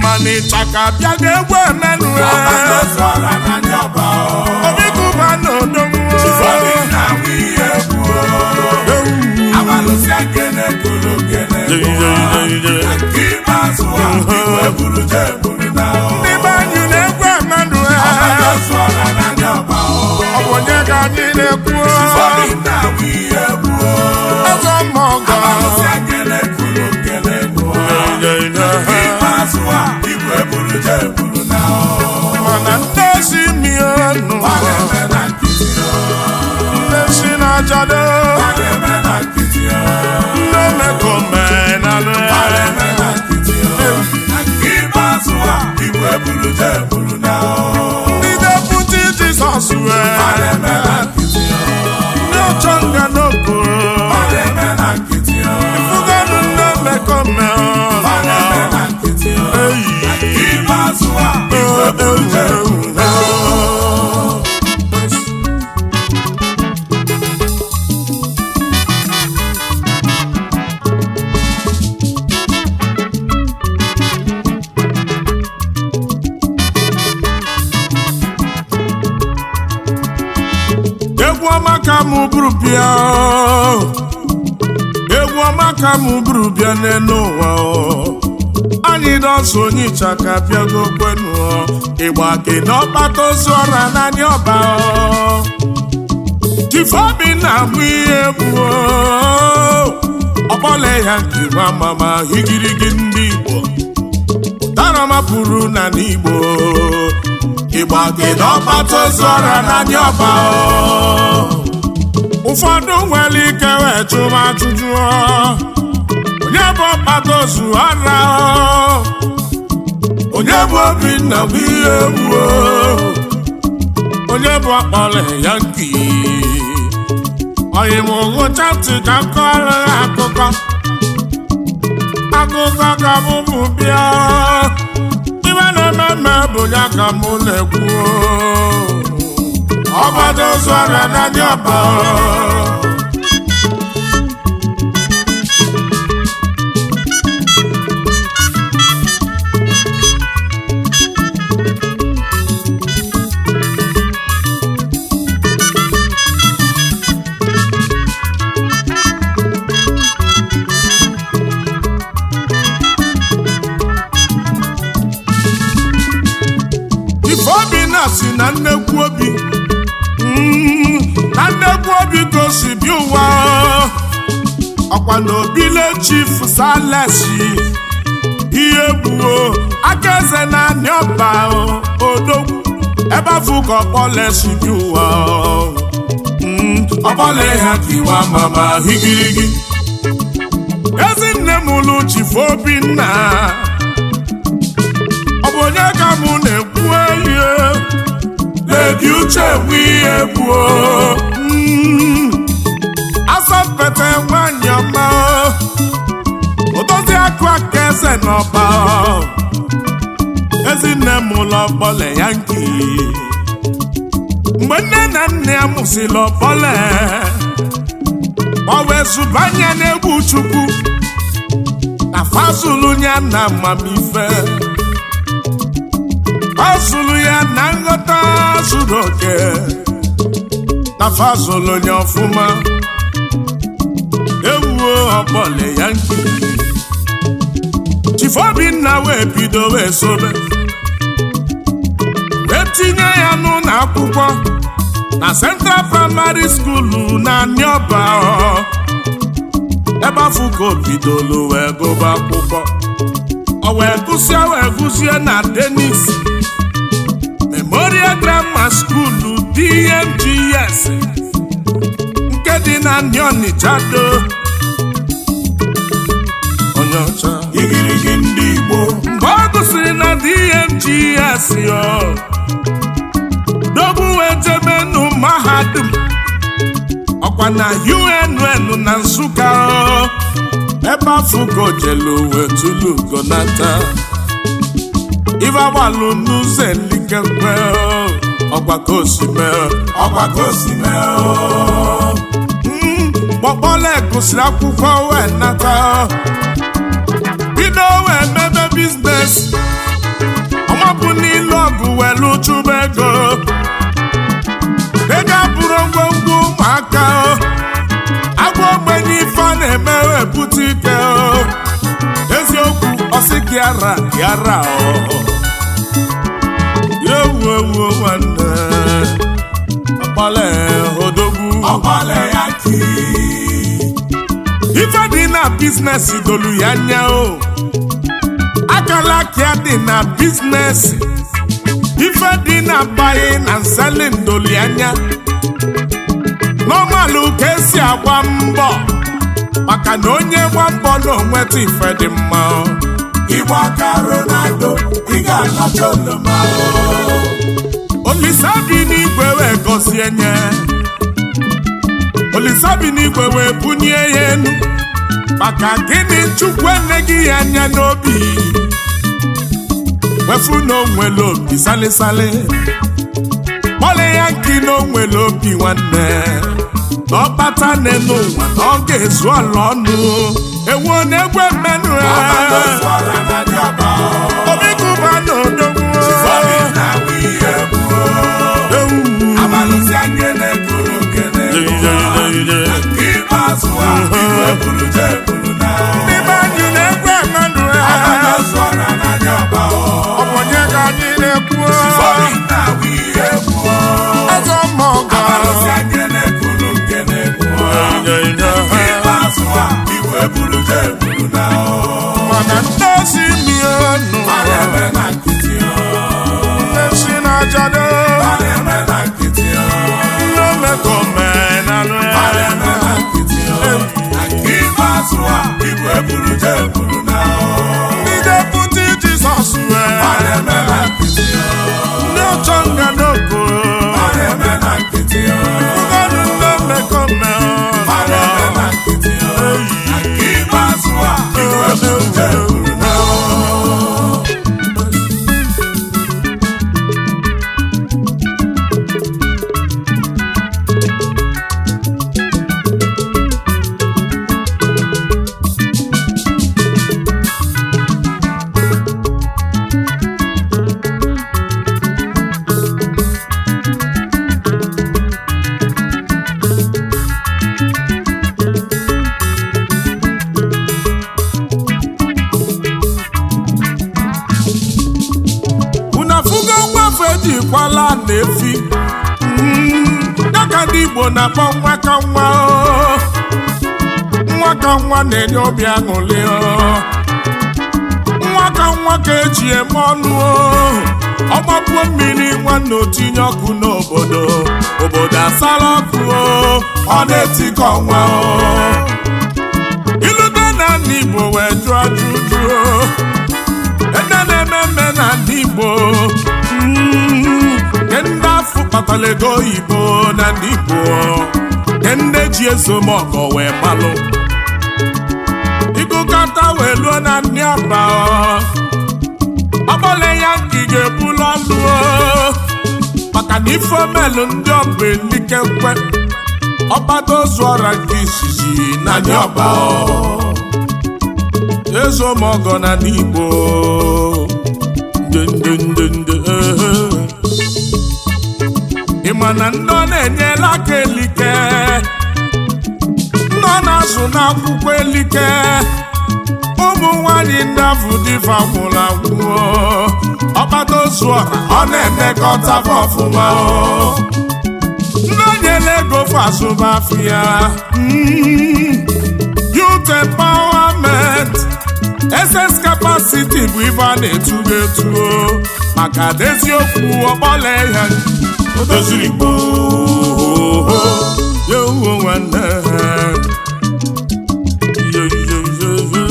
mana ịchaka bịa ga egwu emenụ ọgbata ozu ọra na ndị ọba obi kụba na odonwo ụfọdụ na-awụ ihe egwu abalụsị ekene kolo kene nke ikpeazụ a igwe buru je eburu na n'ime anyị na-egwu emenụ ọgbata ozu ọra na ndị ọba ọ bụ onye ka anyị na-ekwu ụfọdụ na-awụ ihe egwu eze mmọgọ abalụsị ekene kolo kene nke ikpeazụ a igwe buru je eburu na mana ndị si mienu ọ na-eme na nkịtị ndị si na-achado ọ na-eme na nkịtị ndị mekomenalụ ọ na-eme na nkịtị na nke ikpeazụ a igwe buru je eburu na ndị deputi jizọs wee ọ na-eme na nkịtị ndị ọchọ nga n'okporo ọ na-eme na nkịtị fụganụ ndị mekome ọ na-eme na nkịtị eyi nke ikpeazụ a igwe buru je eburu na egwu ọma ka mụ bụrụ bịa egwu ọma ka mụ bụrụ bịa n'elu ụwa anyị dọsụ onye ịchaka bịago kwenu ịgba gị n'ọkpata ozu ọra n'anya ọba tifeobi na-amụ ihe egwu ọkpọle ya nke nwa mama higirigi ndị igbo ụtara mapụrụ na n'igbo ịgba gị n'ọkpata ozu ọra n'anya ọba ụfọdụ nwere ike wee chụma ajụjụ onye bụ ọkpata ozu ọra onye bụ obinna bụ ihe egwu onye bụ ọkpọle ya nki oyi m ngụcha ntị ka m kọrọ ha akụkọ akụkọ ka mụ bụ bịa ibe na-eme mme bụ ya ka mụ na-ekwu ọgbada ozu ọrịa n'anya ọba ifeobi na si na nnekwu obi Mm, na nnekwu obi gosi bi ụwa ọkwa na obile chief salesi ihe gbuo aka eze na anị ọba odogwu ebe afụ ka ọkpọlesi bi ụwa Mm, ọkpọle ha kiwa mama higirigi ezinne m lụ chief obinna ọ bụ onye ka mụ na-ekwu elie ledi uche bụ ihe gbuo asọmpete nwanyị ọma odozi akụ aka eze n'ọba ezinne m ụlọ ọkpọle ya nke mgbe nne na nna ya mụsịrị ọkpọle ọ wee zụbanye n'egwu chukwu na fazulu ya na amamife ọ zụrụ ya na nghọta zuru oke na fazụlụ ya ọfụma ewuo ọkpọle ya nke chifobinna wee bido wee sobe wee tinye ya n'ụlọ akwụkwọ na Central Primary School na Nioba ebe afọ ka o bidolu wee gụba akwụkwọ o wee gụsie wee gụsie na Denis Memorial Grammar School DMGS nke dị na ndị Ọnịcha do onye ọcha igirigi ndị Igbo mgbe ọ gụsịrị na DMGS yo dobu wee jebe nụ mahadum ọkwa na UNN na Nsụka o. ebe afụgo jelu wee tulu gonata ife agbalụ n'ụzọ elikekwe o. ọgbakọ osime o. ọgbakọ osime kpọkpọla gụsịrị akwụkwọ wee nata bido wee mebe biznes chụba ego ego abụrụ ngwongwo ụmụaka o. agwa ogbenye ife a na-eme wepụta ike o. eziokwu ọsị gị ara gị ara o. ewu ewu nwanne ọkpọle odogwu ọgbọle ya ki ife dị na biznes dolu ya anya o akala aka dị na biznes ife dị na buying and selling dolu ya anya n'ọmalụ ka esi agba mbọ maka na onye gba mbọ na onweta ife dị mma o. ịgba aka ronaldo ị ga-alacha oloma olisa bi n'igwe wee gọzie nye olisa bi n'igwe wee bunye ya enu maka gịnị chukwu eneghị ya anya n'obi wefu na onwere obi salisali kpọle ya nki na onwere obi nwanne na ọkpata n'elu ụwa na ọ ga-ezu ala ọnụ ewu na-egwe mmenụ ọbadosụọra na dị ọba obi kụba na odogwu Sọrị na awụ ihe gbuo abalụsị akene koro kene nke ikpeazụ a iwe buru je buru na ndị be anyị na-egwe mmenụ ọbadosụọra na dị ọba ọ bụ onye ka anyị na-ekwu Sọrị na awụ ihe gbuo eze mmụọ abalụsị akene koro kene gbuo nke ikpeazụ a iwe buru je buru na mana ndị osi mienu a na-eme na nkịtị ndị si na-ajado a na-eme na nkịtị ndị omekomenanụ a na-eme na nkịtị nke ikpeazụ a iwe buru je buru na ndị deputi jizọs wee a na-eme na nkịtị ndị ọchọ nga n'oko a na-eme na nkịtị ụfọdụ ndị omekome a na-eme na nkịtị nke ikpeazụ a iwe buru je buru na unu afụgo nwafe ejikwala na-efi Mm, ya ka ndị igbo na-akpọ nwa ka nwa o. nwa ka nwa na-enye obi aṅụrị o. nwa ka nwa ka eji eme ọnụ o. ọgbapuo mmiri nwanne otinye ọkụ n'obodo obodo asala ọkụ o. ọ na-etikọ nwa o. ilute na ndị igbo wee jụọ ajụjụ o. ede na-eme mme na ndị igbo mm, nke ndị afọ kpatara ego oyibo na ndị igbo nke ndị ji ezomọkọ wee malụ ịgụkọta wee luo na ndị ọba ọgbọle ya nke ị ga-ebulu ọlụ o. maka na ife omelụ ndị ọba elikekwe ọgbado zụọra nke izizi na ndị ọba ọ. ezomọgọ na n'igbo ndendendende ị ma na ndị ọ na-enyela aka elike ndị ọ na-azụ n'akwụkwọ elike ụmụ nwanyị ndị afụ dịfa gwụrụ agwụ ọkpata ozu ọha ọ na-emekọta fa ọfụma o. ndị o nyela ego fa azụmafịa Mm. youth empowerment ss capacity bụ ife a na-etugo etuo maka eziokwu ọgbọla ya o doziri gboo ya uwe nwanne Yo, yo, yo, yo.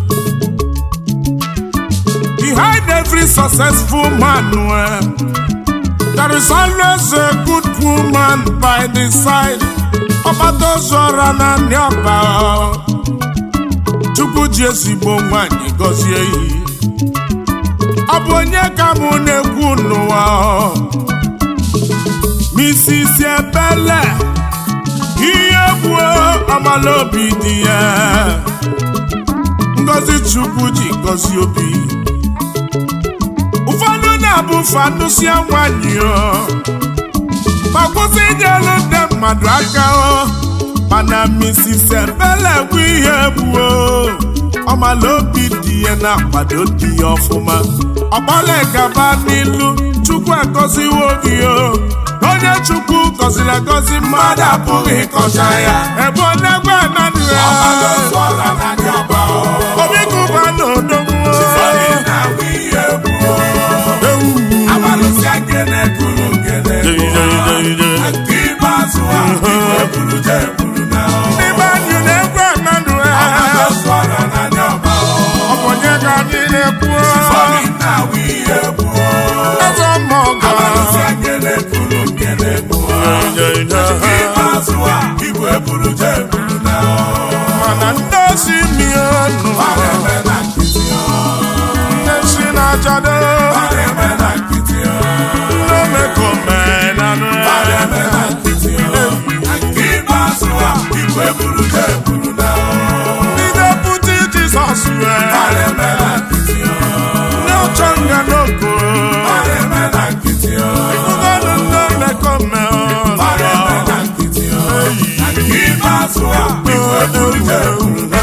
behind every successful man eh, there is always a good woman by the side ọgbadozora na ndị ọba chukwu ji ezigbo nwanyị gọzie iyi ọ bụ onye ka mụ na-ekwu n'ụwa Mrs. Ebele ihe gbuo amala obi dị ya ngozi chukwu ji gọzie obi ụfọdụ na na-abụ fanụsia nwanyị o ma kwụsị inyelu ndị mmadụ aka o mana Mrs. Ebele bụ ihe gbuo ọmala obi dị ya na-akwado di ya ọfụma ọgbala gaba n'ilu Chukwu agọziwo gị o onye Chukwu gọziri agọzi mmadụ apụghị ịkọcha ya ebe ọ na-egwe ananụ ya ọmalụsụ ọla na ndị ọba o obi kụba na odogwu Ifeanyi na-awụ ihe gbuo abalụsị akene kụrụ nkene nke ikpeazụ a igwe buru je buru na n'ime anyị na-egwe ananụ ya ọmalụsụ ọla na ndị ọba o ọ bụ onye ka anyị na-ekwu Ifeanyi na-awụ ihe gbuo eze mmọgọ abalụsị akene kụrụ nkene gbuo nke ikpeazụ a igwe buru je buru na mana ndị osi mionu eme na nkịtị o ndị si na-achado eme na nkịtị o ndị omekomenanụ eme na nkịtị o nke ikpeazụ a igwe buru je buru na ndị deputi jizọs wee eme na nkịtị o ndị ọchọ nga n'oko eme na nkịtị o ụgọdụ ndị omekomenanụ eme na nkịtị o nke ikpeazụ a igwe buru je buru na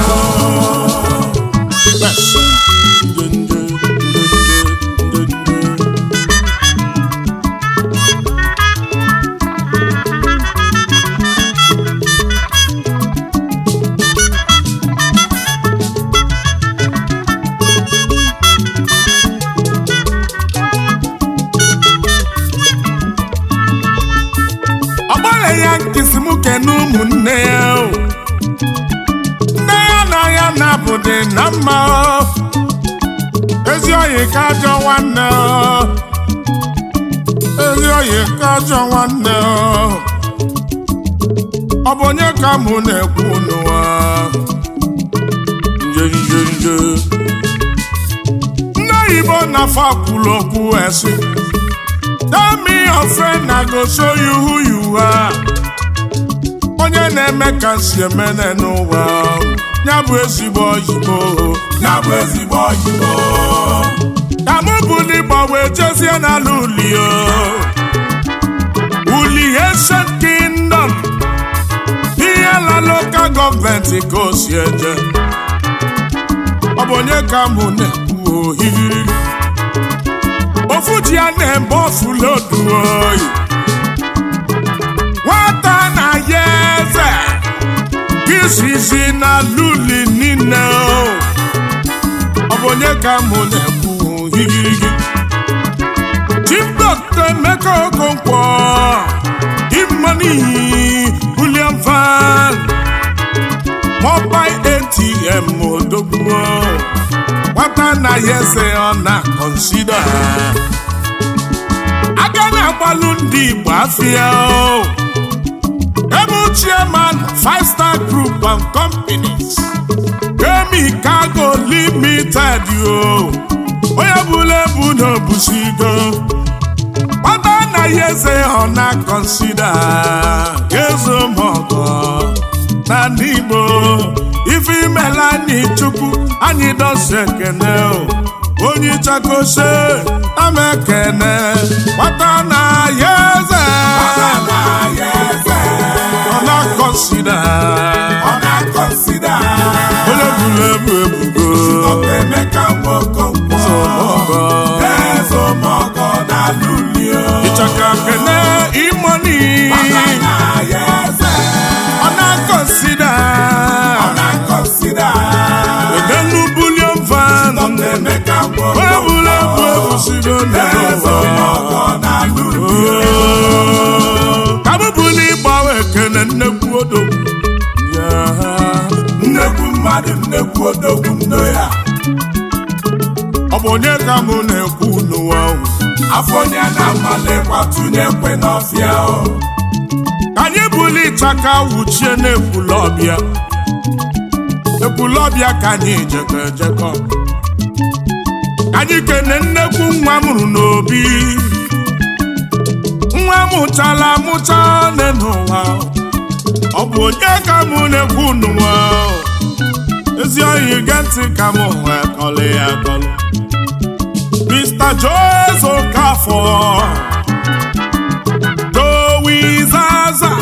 ọgbara ya nkịsị m kene ụmụnne ya o. nne ya na ya na-abụdị na mma o. ezi oyi ka ajọ nwanne o. ezi oyi ka ajọ nwanne o. ọ bụ onye ka mụ na-ekwu n'ụwa nje nje nje ndị oyibo na-afọ kwuru okwu esi Tell me your friend, I go show you who you are. Onye na-eme ka si emene n'ụwa ya bụ ezigbo oyibo ya bụ ezigbo oyibo ka mụ bụ n'ịgba wee jezie n'ala uli o uli ancient kingdom ihe la lokal gọọmenti ka o si eje ọ bụ onye ka mụ na-ekwu ohiri ofu ji ya na-eme ofu lodu oyi nwata na ya eze izizi na luli niile o ọ bụ onye ka mụ na-ekwu higirigi chief dọkta emeka okonkwo imanihi william van mobile atm odogwu nwata na ya eze ọ na-akọnsida aga na-agbalụ ndị igbo afịa o ebe chairman five star group and companies emi cargo limited o onye bụla ebu na obusigo nwata na ya eze ọ na-akọnsida ezomọgọ na ndị igbo ife imela anyị chukwu anyị dozi ekene o onye chakose ama ekene nwata na ya eze na ya eze ọ na-akọnsida ọ na-akọnsida onye buru ebu ebugo Dr. Emeka Nwokonkwọ Ezomọgọ. Ezomọgọ na Lulio ịchaka kene imoni na ya eze ọ na-akọnsida ọ na-akọnsida edenu bulion van Dr. Emeka onye Nwokonkwọ buru ebu ebusigo n'ụwa Ezomọgọ na Lulio ka m bụ n'ịgbawa ekene nnekwu odogwu ya nnekwu mmadụ nnekwu odogwu nno ya ọ bụ onye ka mụ na-ekwu n'ụwa ahụ afọ onye na-amalekwa tụnye ekwe n'ọfịa o ka anyị buli ịchaka wuchie n'ekwulọbịa ekwulọbịa ka anyị jekọ ejekọ Ka anyị kene nnekwu nwa mụrụ n'obi nwa mụchala amụcha nne n'ụwa ọ bụ onye ka mụ na-ekwu n'ụwa ezi oyi ge ntị ka mụ wee kọlị ya akọlị Mr. Joseph Lawrence Okafor Joey Zaza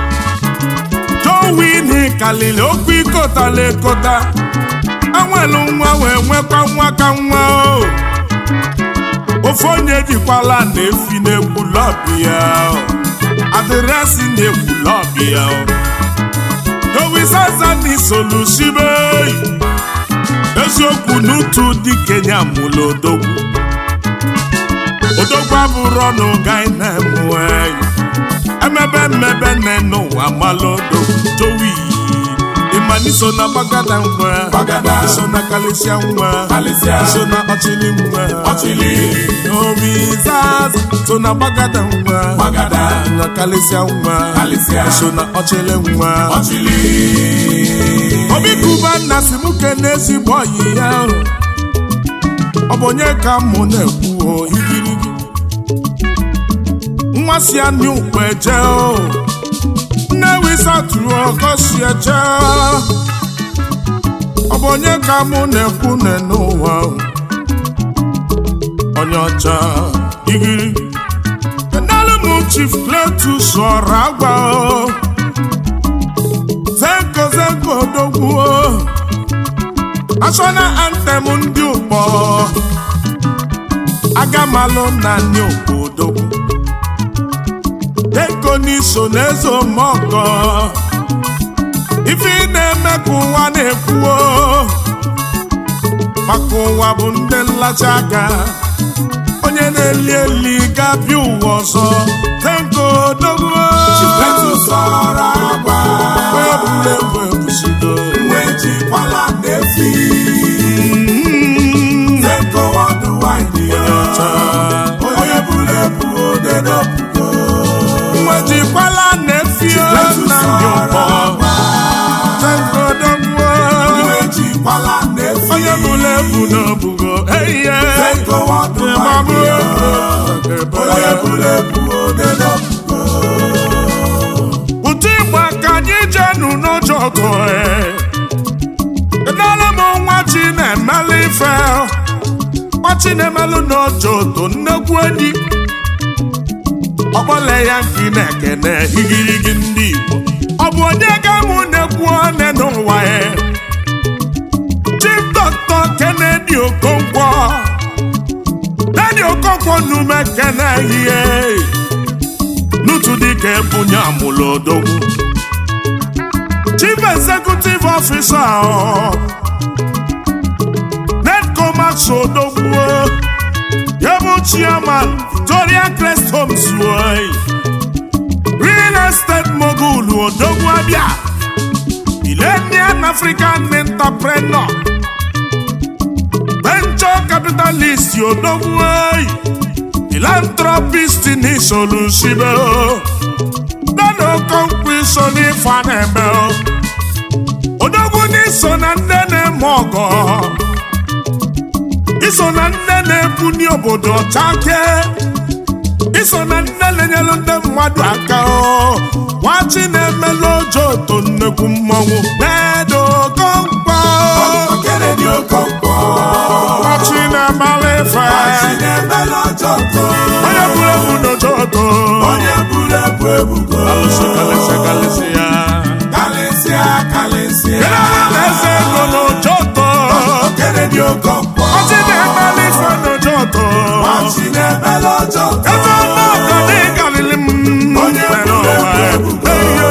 Joey n'ikalili okwu ikotala ekota anwelu nwa wee nwekwa nwa ka nwa o ofe onye jikwala na-efi na-egwu lọbi ya o. adịrịasị na-egwu lọbi ya o. Joey Zaza n'isolusibe eziokwu n'utu dị kenya mụlụ odogwu odogwu abụrụ ọnụ gai na-emue emebe mmebe nne n'ụwa malụ odogwu Joey ịmaniso na gbagada nwa Gbagada. iso na kalisia nwa Kalịsịa. iso na ọchịlị nwa Ọchịlị. Joey Zaza so na gbagada nwa Gbagada. na kalisia nwa Kalịsịa. iso na ọchịlị nwa ọchịlị obi kuba nna si m kene ezigbo ọyị ya o. ọ bụ onye ka mụ na-ekwu o igirigi nwa si anị ukpe eje o nne wisa tụrụ ọkọ si eje ọ bụ onye ka mụ na-ekwu ne n'ụwa o. onye ọcha igirigi enelu m chief Cletus ọra agwa o zenko zenko odogwu national anthem ndị ụkpọ agamalụ na ndị ụkpọ odogwu deko n'iso n'eze omọgọ ife ị na-eme ka ụwa na-ekwuo maka ụwa bụ ndị nlacha aka onye na-eli eli ga-abịa ụwa ọzọ zenko odogwu Cletus ọra agwa onye bụla egwu ebusigo wee jikwala na-efi Zenko ọdụ wine ya onye buru ebu ode n'opugo nwejikwala na-efio Cletus na ndị ọra ụkpọ agwa tengodogwo wee jikwala na-efi onye bụla ebu n'obugo eiye Zenko ọdụ ịgbabụ wine ya onye buru ebu ode n'opugo ụtụ igba ka anyị jenu n'ụjọ ọgụ edala m nwa chi na-emelụ ife nwa chi na-emelụ n'ụjọ oto nnekwu enyi ọgbọle ya nke na-ekene igirigi ndị Igbo ọ bụ onye ga-amụ na-ekwu one n'ụwa ya Chief Dr. Kennedy Okonkwo Daddy Okonkwo nume kene ihe n'otu dịka ebunye amụlụ odogwu Chief Executive Officer ọ, Nedco Max Odogwu ya bụ Chairman Victoria Crest Homes oyi. Real Estate Mogul Odogwu Abia Millennium African Entrepreneur Venture Capitalist Odogwu oyi. Philanthropist ni solusibe o Dada Okonkwo iso n'ife a na-eme o Odogwu n'iso na ndị na-eme ọgọ Iso na ndị na-ebuni obodo ọchake Iso na ndị na-enyelu ndị mmadụ aka o Nwachi na-emelu ojo oto nnekwu mmọnwụ Dada Okonkwo Kennedy Okonkwo Nwachi na-emala ife Chinemela Ojoto Onye buru ebu n'ojo oto onye buru ebu ebugo Alụsị kalịsị kalịsị ya kalịsịa kalịsịa eze ego n'ụjọtọ Kennedy Okonkwo ọchị na-emeli ife n'ụjọtọ Chinemela Ojoto eze ọnụọgọ dị galili m Onye buru ebu ebugo.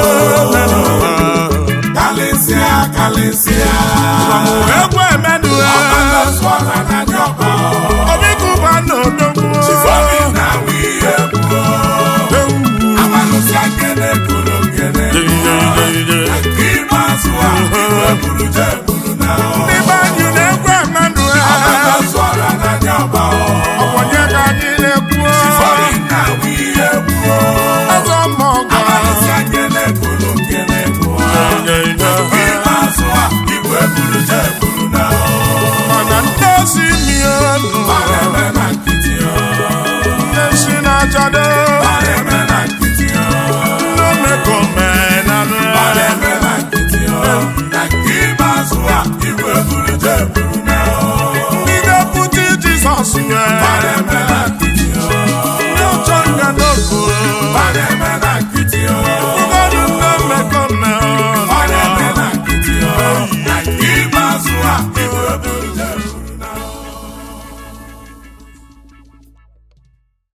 kalịsịa kalịsịa egwu emedu Ọkpọlọsụọla na ndị ọba obikụba n'odogwu Chifobi na wiye gbuo Abalụsịa nkene kụrụ nkene Nke ikpeazụ a iwe buru je buru na ndị be anyị na-egwu emedu Ọkpọlọsụọla na ndị ọba ọkwanye ka anyị na-ekwu Chifobi na wiye gbuo eze ọmọgọ Abalụsịa nkene kụrụ nkene gbuo Nke ikpeazụ a iwe buru je buru na mana ndị osi mienu Eme na nkịtị ọ ndị si na-ajado Eme na nkịtị ọ ndị omekomenanụ Eme na nkịtị ọ Na nke ikpeazụ a iwe buru je buru na ndị na-ekwute Jizọs wee